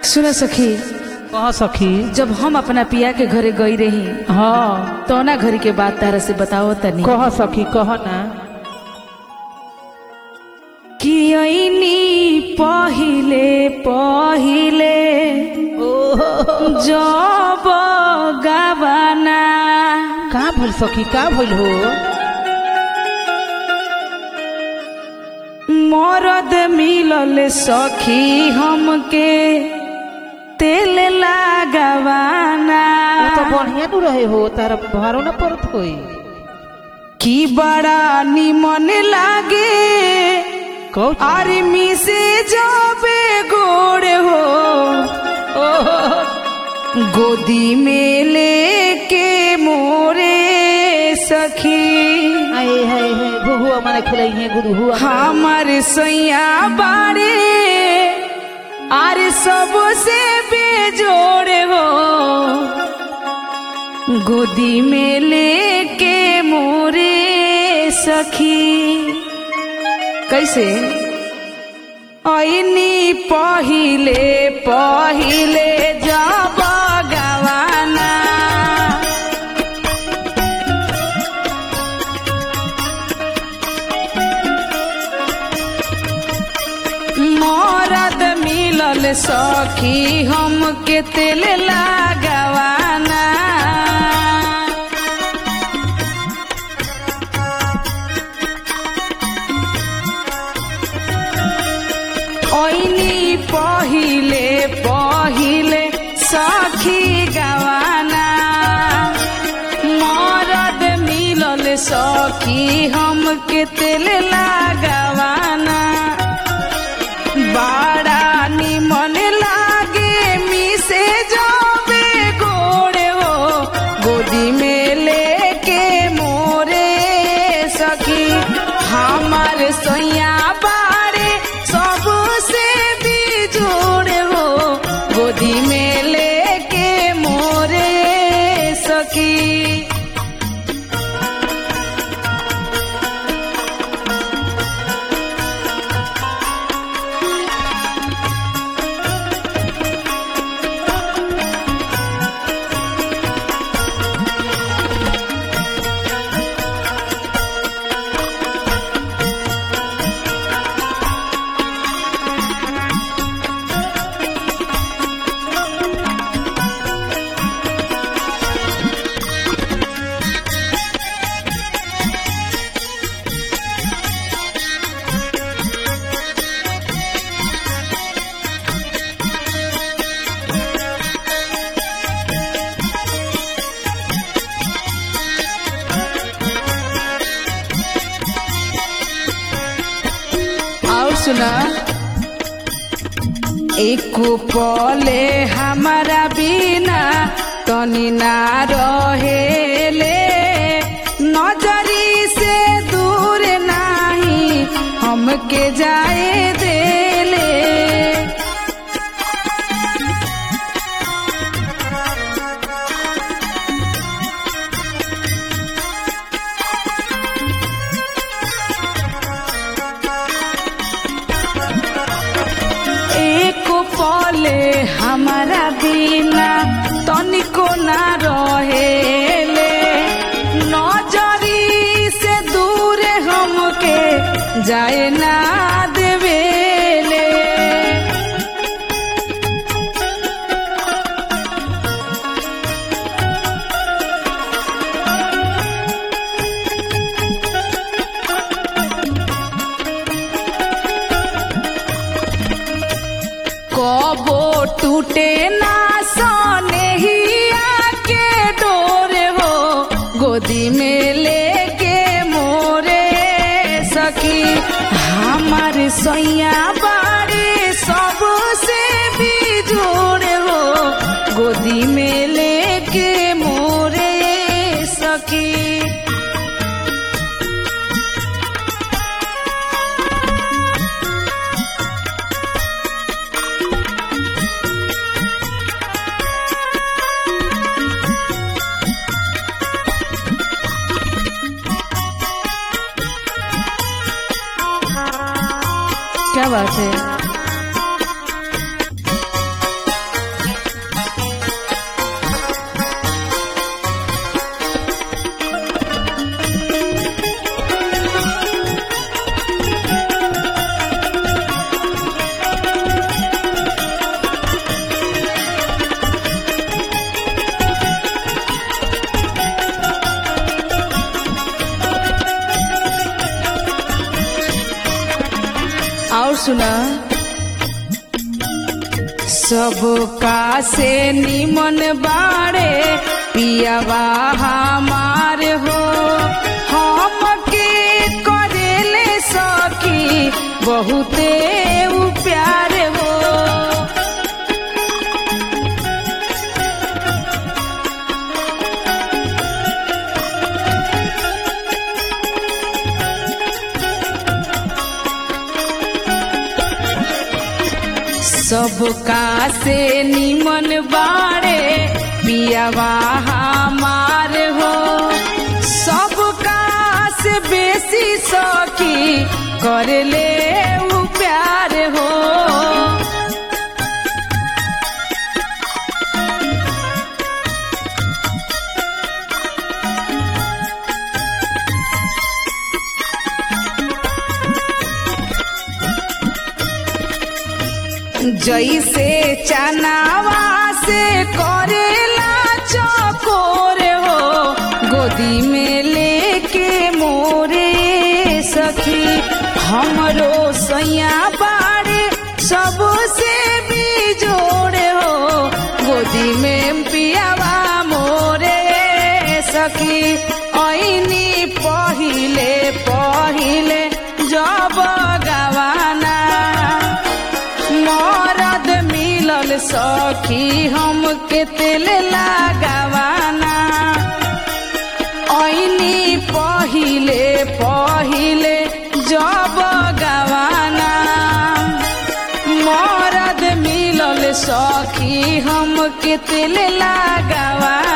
सुन सखी कह सखी जब हम अपना पिया के घरे गई रही हाँ तो ना घरी के बात तारा से बताओ तनी कह सखी कह ना कि ऐनी पहिले पहिले जब गवाना का भइल सखी का भइल हो मरद मिलल सखी हमके तेल लागवाना वो तो बढ़िया नु रहे हो तारा भारो ना पड़त होई की बड़ा निमन लागे कहू आर्मी से जाबे गोड़ हो गोदी में लेके मोरे सखी आए हाय हाय गुहुआ माने खिलाई है गुरुहुआ हमार सैया बारे आरे सबसे बेजोड़ हो गोदी में लेके मोरे सखी कैसे ऐनी पहिले पहिले जब गवाना मरद मिलल सखी हमके तेल लागवाना ऐनी पहिले पहिले सखी गवाना मरद मिलल सखी हमके तेल लागवाना बड़ा निमन लागे मिसे जाबे गोड़े हो गोदी में लेके मोरे सखी हमार सैया बारे सबसे बिजोड़ हो गोदी में लेके मोरे सखी और सुना एक पले हमारा बिना तनी ना रहेले नजरी से दूर नाही हमके जाए देले एक पले हमारा बिना तनिको ना रहेले नजरी से दूर हमके जाए ना देवेले कबो टूटे ना सोने ही आके डोरे हो गोदी में लेके मोरे सखी हमार सैया बारे सबसे भी जोड़े हो गोदी में लेके मोरे सखी क्या बात है सुना सबका से निमन बाड़े पियावा हमार हो हम के करेले सखी बहुते उ प्यार हो सबका से निमन बाड़े पियावा हमार हो सबका से बेसी सखी कर ले उ प्यार हो जैसे चनावा से करेला चकोर हो गोदी में लेके मोरे सखी हमरो सैया बाड़े सबसे भी जोड़े हो गोदी में पियावा मोरे सखी ऐनी पहिले पहिले जब गवाना मरद मिलल सखी हम के तेल लगावाना ऐनी पहिले पहिले जब गवाना मरद मिलल सखी हम के तेल लगावाना